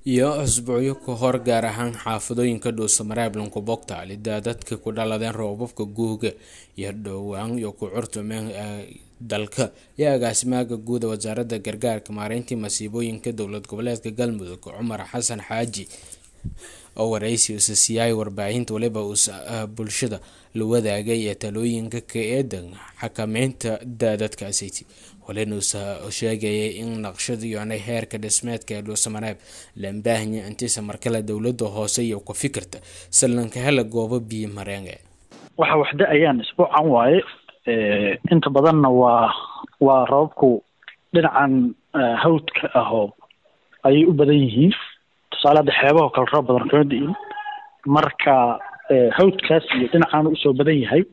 iyo usbuucyo ka hor gaar ahaan xaafadooyinka dhuusamareeb lankubogta lidaa dadka ku dhaladeen roobabka guuga iyo dhowaan iyo ku curtumeen dalka iyo agaasimaaga guuda wasaaradda gargaarka maareyntii masiibooyinka dowlad goboleedka galmudug cumar xasan xaaji oo waraysi usa siiyay warbaahinta waliba uusa bulshada la wadaagay ee talooyinka ka eedan xakameynta daadadkaasiti walina uusa sheegayay in naqshada iyona heerka dhismeedka ee dhuusamareeb lambaahnya intiisa markale dowlada hoose iyo ku fikirta sallanka hela goobo biyo mareenge waxa waxda ayaan isbuucan waaye inta badanna waa waa rababku dhinacan hawdka ahoo ayay u badan yihiin tusaale hadda xeebaho kale roob badan kama di'in marka hawdkaas iyo dhinacaan usoo badan yahay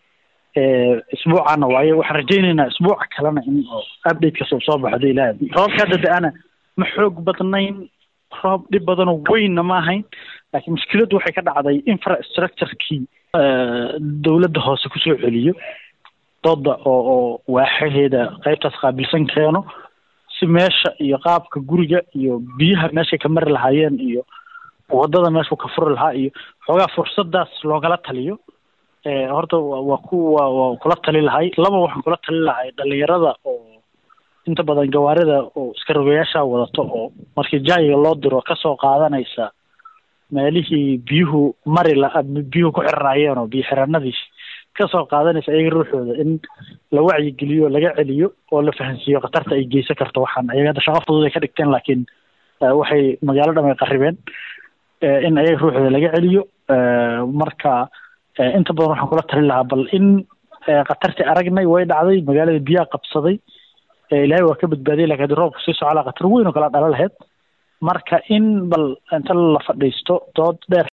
isbuucaana waaye waxaan rajaynaynaa isbuuca kalena in updatekaas uu soo baxdo ilaa roobka hadda da-ana ma xoog badnayn roob dhib badanoo weynna ma ahayn laakiin mushkiladdu waxay ka dhacday infrastructurekii dowladda hoose kusoo celiyo dooda oo oo waaxaheeda qaybtaas qaabilsan keeno si meesha iyo qaabka guriga iyo biyaha meeshay ka mari lahaayeen iyo wadada meeshuu ka furi lahaa iyo xoogaa fursadaas loogala taliyo horta waa ku wa waa kula tali lahay laba waxaan kula tali lahay dhalinyarada oo inta badan gawaarida oo iska rogayaasha wadato oo markii jaayiga loo diro kasoo qaadanaysa meelihii biyuhu mari la biyuhu ku xiranaayeen oo biyo xiranadii kasoo qaadanaysa iyaga ruuxooda in la wacyigeliyo laga celiyo oo la fahansiiyo khatarta ay geysan karto waxaan ayaga hadda shaqo fudud ay ka dhigteen laakiin waxay magaalo dham ay qaribeen in ayaga ruuxooda laga celiyo marka inta badan waxaan kula talin lahaa bal in khatartii aragnay way dhacday magaalada biyaha qabsaday ilaahay waa ka badbaadiyay lakin hadii roobka sii socolaa khatar weyn oo kala dhala lahayd marka in bal inta la fadhiisto dood dheer